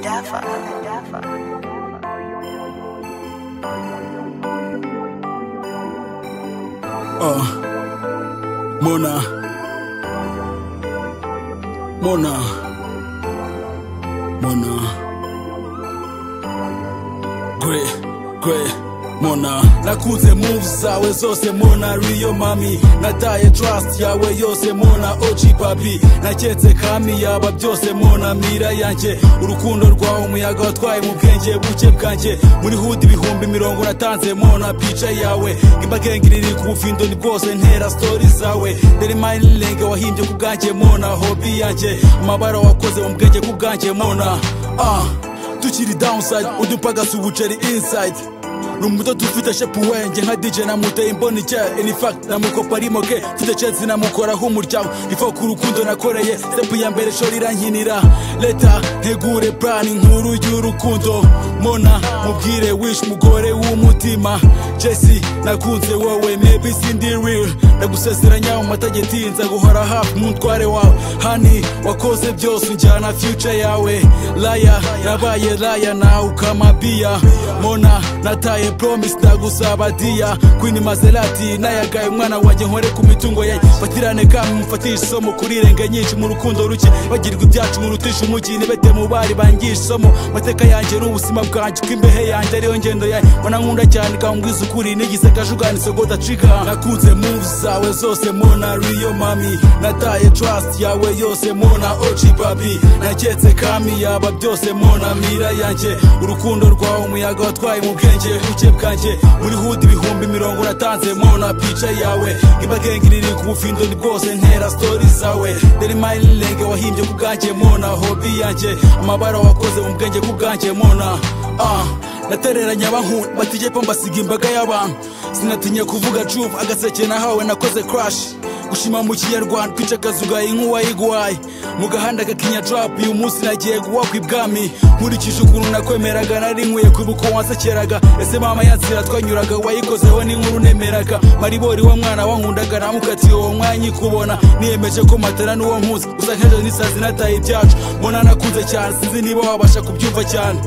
Gaffer. Uh, Mona. Mona. Mona. Gwe, gwe, Mona. Nakuze moves zawe zose Mona Rio mami. Nataye trust yawe yose Mona OG papi. Naketse kami yaba byose Mona mira yanjye. Urukundo rwawe umuyaga watwaye mu bwenge buke bwanjye. Muri hood ibihumbi mirongo natanze Mona pica yawe. Imbaga ngiriri ku bufindo ni bwose ntera story zawe. Dere mine lenge wahimbye ku bwanjye Mona hobby yanjye. Amabara wakoze mu bwenge ku bwanjye Mona. Ah, tukiri downside udupagasa ubuceri inside numuto tufite shepu wenge nka dj namuteye imboni je in fact namukopa arimo ke mfite chance namukoraho umuryango ifa ku rukundo nakoreye stepu ya mbere shori irankinira leta ntegure plan inkuru y'urukundo mona mubwire wish mugore w'umutima jesi nakunze wowe maybe sindi real ndagusezeranya mu mategeko nza guhora hafi umutware wawe hani wakoze byose njyana future yawe laya yabaye laya nawe ukamabiya mona nataye promise ndagusaba diya kwini maserati nayagaye umwana wanjye nkore ku mitungo ye fatirane kamwe mufatishe isomo kuri irenge nyinshi mu rukundo ruke bagirwa ibyacu mu rutisha umugi nibete mu bari bangisha isomo mateka yanjye n'ubuzima bwanjye ko imbehe yanjye ariyo ngendo yayo mbona nkunda cyane kambwiza ukuri nigize kajuganitse ngo dacika nakunze moves zawe zose mona riyo mami nataye trust yawe yose mona oji babi naketse kami yaba byose mona mira yanjye urukundo rwawe umuyaga watwaye mu bwenge buke bwanjye muri hood ibihumbi mirongo natanze mona pica yawe ibagengiriri ku bufindo ni bwose ntera story zawe dore mine lenge wahimbye ku bwanjye mona hobby yanjye amabara wakoze mu bwenge ku bwanjye mona ah natereranye abahungu bategeko mbasiga imbaga y'abantu sinatinya kuvuga cuba agaseke nahawe nakoze crash gushima mu kinyarwanda kwicakaza ugaye nk'uwayiguhaye mu gahanda gakinya drop uyu munsi nagiye guwakwa ibwami nkurikije ukuntu nakwemeraga nari nkwiye kwibuka wansekeraga ese mama yanzira twanyuraga wayikozeho n'inkuru nemeraga maribori wa mwana wankundaga namukatiye uwo mwanya ikubona niyemeje ko matara n'uwo nkuzi gusa nk'ejo n'isazi nataye ibyacu mbona nakunze cyane sinzi niba wabasha kubyumva cyane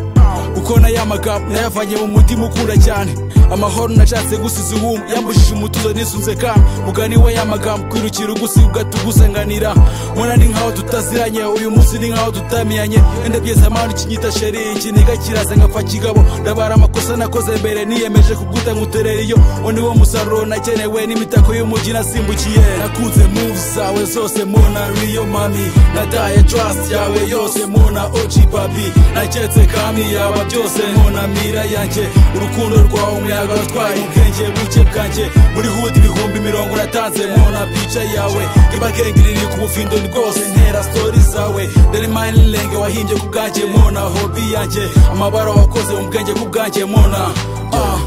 uko nayo amagambo nayavanye mu mutima ukunda cyane amahoro nashatse gusiza ubumwe yambujije umutuzo nisunze kandi mugani we y'amagambo kwirukira ugusiga ugatugusanganira mbona ni nkaho tutaziranye uyu munsi ni nkaho tutamenyanye wenda byeze amahano kinyita sheri ikiniga kiraza ngapfa kigabo ndabara amakosa nakoze mbere niyemeje kuguta nkuterera iyo uwo ni wo musaruro nakenewe n'imitako y'umugi nasimbukiye nakunze moves zawe zose mona riyo mami nataye trust yawe yose mona oji papi naketse kami yawe byaba byose nkunamira yanjye urukundo rwawe umuyaga watwaye ubwenge buke bwanjye muri hood ibihumbi mirongo natanze mona pica yawe ibagengiriri ku bufindo ni bwose ntera story zawe dore mine lenge wahimbye ku bwanjye mona hobby yanjye amabara wakoze mu bwenge ku bwanjye mona ah.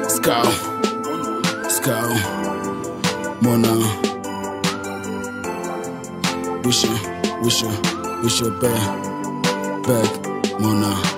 scow scow mona wisha wisha wisha back back Mona.